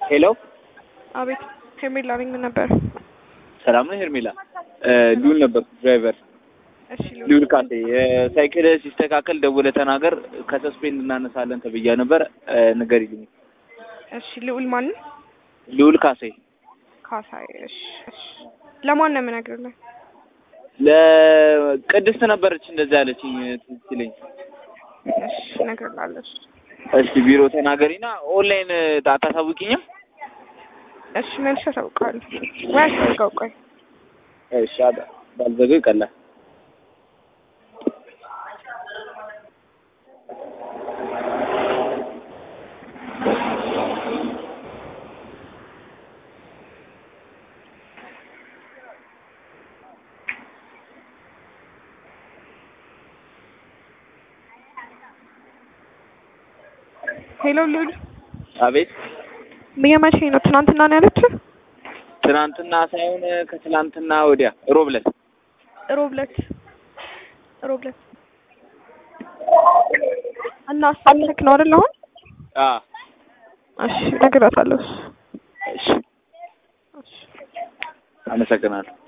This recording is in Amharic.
ሄሎ አቤት ሄርሜላ ነኝ። ምን ነበር? ሰላም ነው ሄርሜላ? ሉል ነበር ድራይቨር እሺ ሉል ካሴ። ሳይክል ሲስተካከል ደውለህ ተናገር። ከሰስፔንድ እናነሳለን ተብያ ነበር። ንገሪልኝ። እሺ ልዑል ማን? ልዑል ካሴ ካሳይ። እሺ እሺ። ለማን ነው የምነግርልህ? ለቅድስት ነበረች እንደዛ ያለችኝ ትዝ ይለኝ። እሺ እነግርልሃለሁ። እሺ ቢሮ ተናገሪና ኦንላይን አታሳውቂኝም? እሺ መልሼ አሳውቅሃለሁ። ወይ አስፈልገው ቆይ እሺ አዳ ባልዘገው ይቀላል። ሄሎ ልዑል አቤት የመቼ ነው? ትናንትና ነው ያለችው? ትናንትና ሳይሆን ከትናንትና ወዲያ ሮብ ዕለት ሮብ ዕለት ሮብ ዕለት እና አሳልፈክ ነው አይደል? አሁን አ እሺ እነግራታለሁ። እሺ አመሰግናለሁ።